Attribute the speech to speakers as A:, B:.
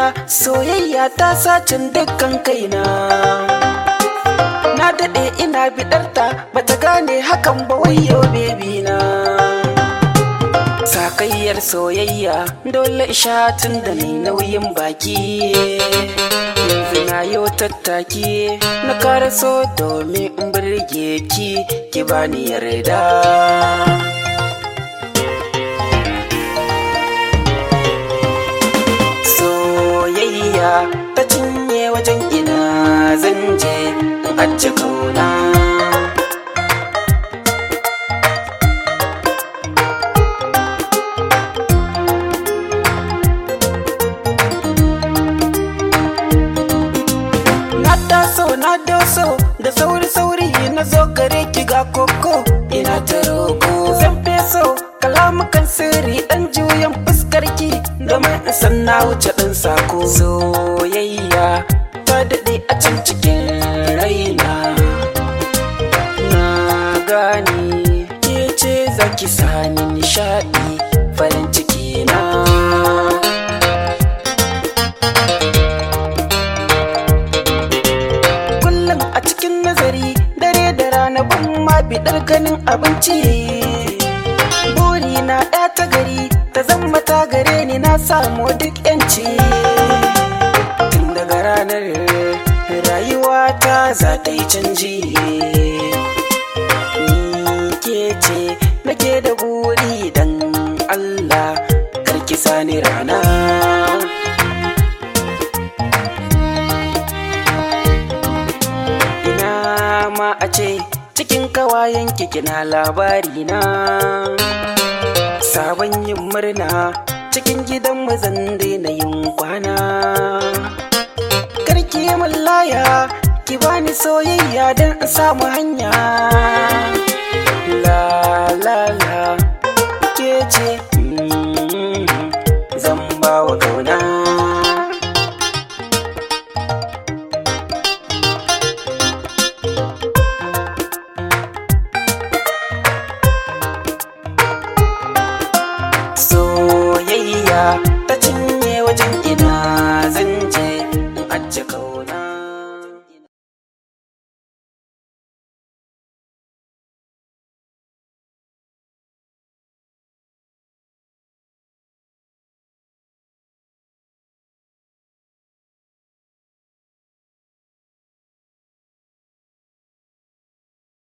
A: soyayya ta sacin dukkan kaina na daɗe ina biɗarta bata gane hakan ba wayo bebi na sakayyar soyayya dole tun da ni nauyin baki yanzu na yo tattaki na karaso domin in birge ki ki bani yarda soyayya ta cinye wajen ina zan je in ajiye kauna na taso na doso da sauri sauri na zo gare ki ga koko ina ta roko zan feso kalamukan sirri dan juyan fuskar ki domin in san na wuce dan sako soyayya ta daɗe a can cikin raina na gane ke ce zaki sani nishaɗi farin ciki na kullum a cikin nazari dare da rana ban ma bidar ganin abinci buri na ɗaya ta gari ta zama ta gare ni na samu duk yanci tun daga ranar rayuwa ta za ta yi canji ni ke ce nake da buri dan Allah karki sani rana ina ma a ce cikin kawayen kina labari na sabon yin murna cikin gidan mazan daina yin kwana karki min laya ki bani soyayya don in samu hanya